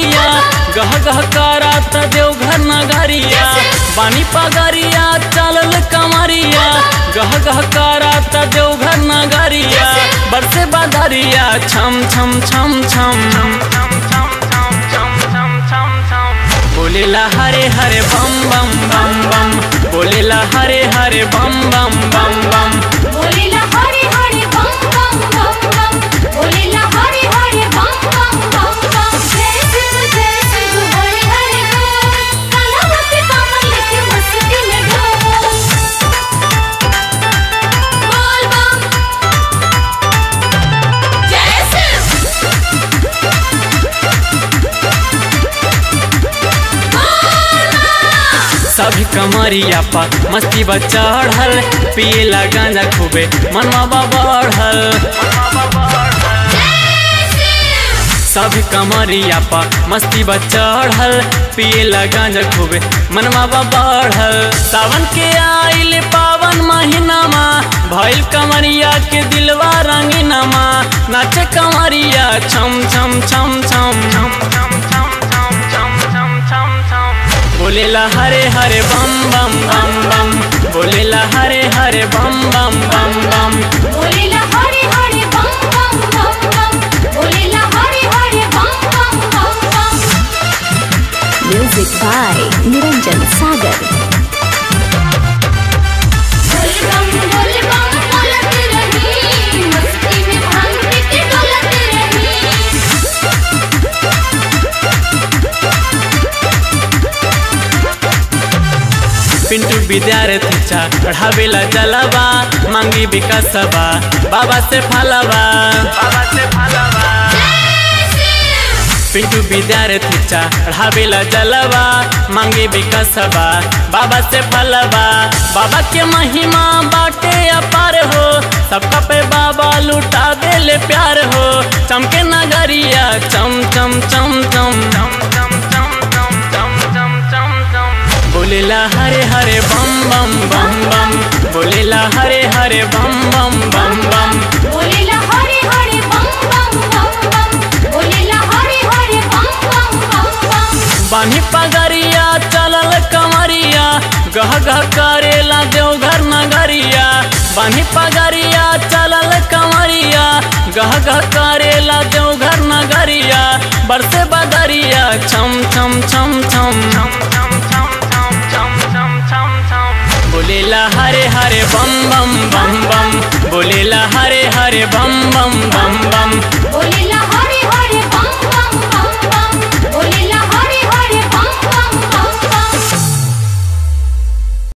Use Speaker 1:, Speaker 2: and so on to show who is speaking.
Speaker 1: कमरिया गह गह करात देवघर नगरिया बानी पगरिया चलल कमरिया गह गह करात देवघर नगरिया बरसे बदरिया छम छम छम छम बोलेला हरे हरे बम बम बम बम बोलेला हरे हरे बम बम बम बम
Speaker 2: बोलेला हरे हरे बम बम बम बम बोलेला हरे हरे बम बम बम बम जय शिव जय शिव हरे हरे बोल काला पे कमल लेके मस्ती में डोल बोल बम जय शिव
Speaker 1: सभी कमरिया पर मस्ती बा चढ़ल पियला गांजा खूबे मनवा बा बढ़ल सभी कमरिया पर मस्ती बा चढ़ल पियला गांजा खूबे मनवा बा बढ़ल सावन के आइल पावन महीनामा भइल कमरिया के दिलवा रंगीनामा नाचे कमरिया छम छम छम छम बोलेला हरे हरे बम बम बम बम बोलेला हरे हरे बम बम बम बम
Speaker 2: बोलेला हरे हरे बम बम बम बम बोलेला हरे हरे बम बम बम बम
Speaker 3: Music by Niranjan Sagar.
Speaker 2: बोल बम बोल बम बोलत रही मस्ती में भांग पी के डोलत रही
Speaker 1: पिंटू विद्यार्थी चढ़ावेला जलवा मांगी विकासबा बाबा से फलवा बाबा से फलवा पिंटू विद्यार्थी चढ़ावेला जलवा मांगे विकासबा बाबा से फलवा बाबा के महिमा बाटे अपार हो सबका पे बाबा लुटा देले प्यार हो चमके नगरिया चम चम चम चम बोलेला हरे हरे बम बम बम बम बोलेला हरे हरे बम बम बम बम
Speaker 2: बोलेला हरे हरे बम बम बम बम बोलेला हरे हरे बम बम बम बम
Speaker 1: बानी पगरिया चलल कमरिया गह गह करेला देवघर नगरिया बानी पगरिया चलल कमरिया गह गह करेला देवघर नगरिया बरसे बदरिया छम छम छम छम